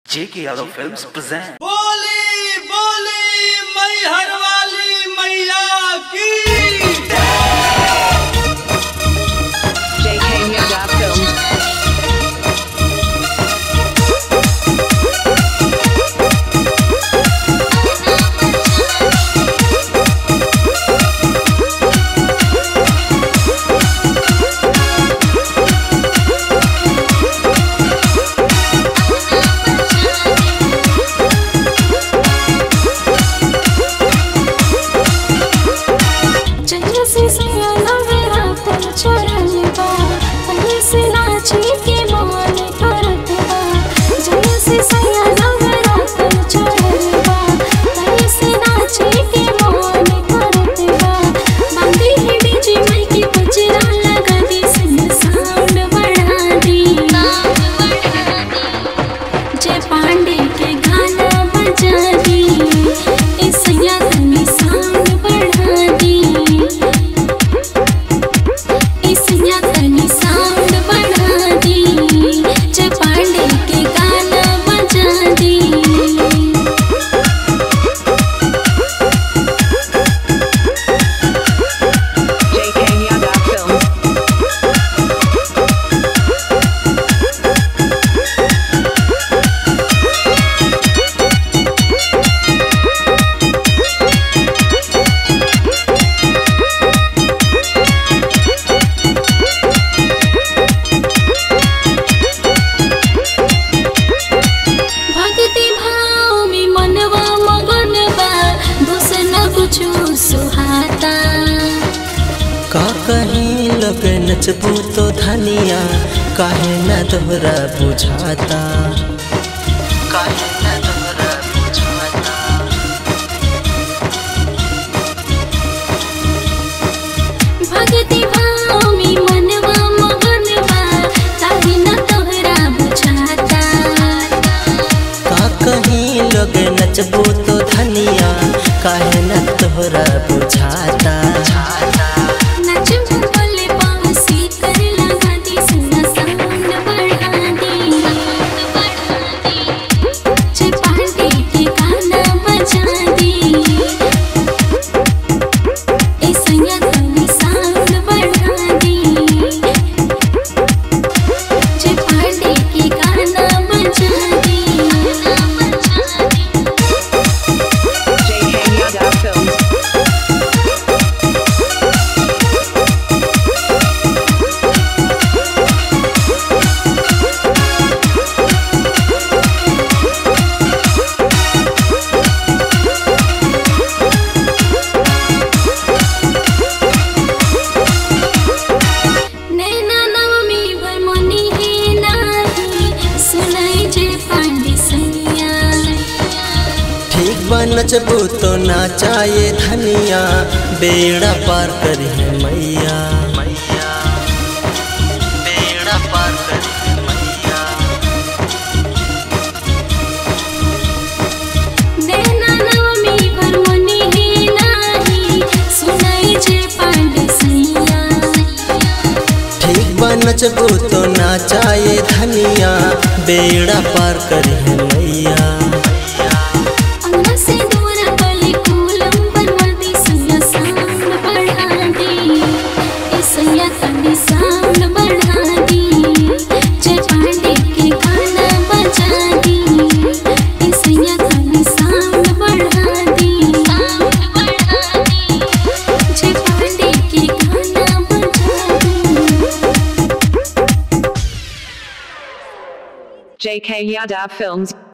J.K. Yadav Films present. बोली बोली मैहर वाली मैया की JK Yadav Films. चंद्र से सयाना मेरा तन चरण बा पहले से नाची के मान करत बा चंद्र से सयाना मेरा तन चरण बा पहले से नाची के मान करत बा बांधी है डीजे माई की बजरा लगा दी सिंह साउंड बढ़ा दी जय पांडे के गाना बजा दी इस तनी साउंड बढ़ा दी इस तनी साउंड बढ़ा दी जय पांडे के गाना बजा दी JK Yadav Films. भक्ति भाव में मनवा मगन बा दोस न कुछो सुहाता का कहीं लग नचबू तो धनिया काहे न तोहरा बुझाता काहे न तोहरा बुझाता भक्ति भाव में मनवा मगन बा ताहि न तोहरा बुझाता का कहीं लग नचबू तो धनिया काहे न तोहरा बुझाता नच बोले पावसी कर लगा दी सुना साउंड बढ़ा दी जय पांडे के गाना बजा दी ए संया तनी साउंड बढ़ा दी जय पांडे के गाना बजा दी JK Yadav Films. नैना नवमी भर मनी हे नाही सुनाई जय पांडे सैया ठीक बा नचबू तो नाचाए धनिया बेड़ा पार करी है मैया मैया बेड़ा पार करी है मैया नैना नवमी भर मनी हे नाही सुनाई जय पांडे सैया ठीक बा नचबू तो नाचाए धनिया बेड़ा पार करी है मैया अंगना से दूर गली कूलम बनवा दी सैया साउंड बढ़ा दी ए सैया तनी साउंड बढ़ा दी जय पांडे के गाना बजा दी ए सैया तनी साउंड बढ़ा दी साउंड बढ़ा दी जय पांडे के गाना बजा दी JK Yadav Films.